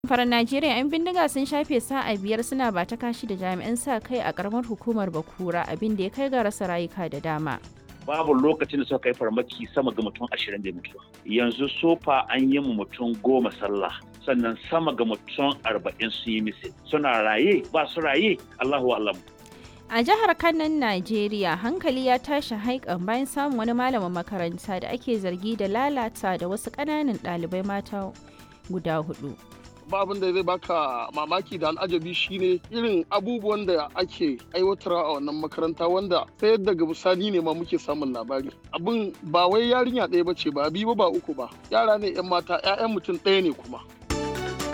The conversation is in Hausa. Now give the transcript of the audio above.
Faran Najeriya 'yan bindiga sun shafe sa'a biyar suna ba ta kashi da jami'an sa kai a karamar hukumar Bakura abin da ya kai ga rasa rayuka da dama. babu lokacin da suka kai farmaki sama ga mutum ashirin da mutuwa yanzu sofa an yi mu mutum goma sallah sannan sama ga mutum arba'in sun yi misi suna raye ba su raye allahu alam A jihar Kanan Najeriya hankali ya tashi haikan bayan samun wani malamin makaranta da ake zargi da lalata da wasu ƙananan ɗalibai mata guda hudu. ba abin da zai baka mamaki da al'ajabi shine irin abubuwan da ake aiwatarwa a wannan makaranta wanda sai daga bisani ne ma muke samun labari abin ba wai yarinya ɗaya ba ce ba biyu ba uku ba yara ne yan mata 'ya'yan mutum ɗaya ne kuma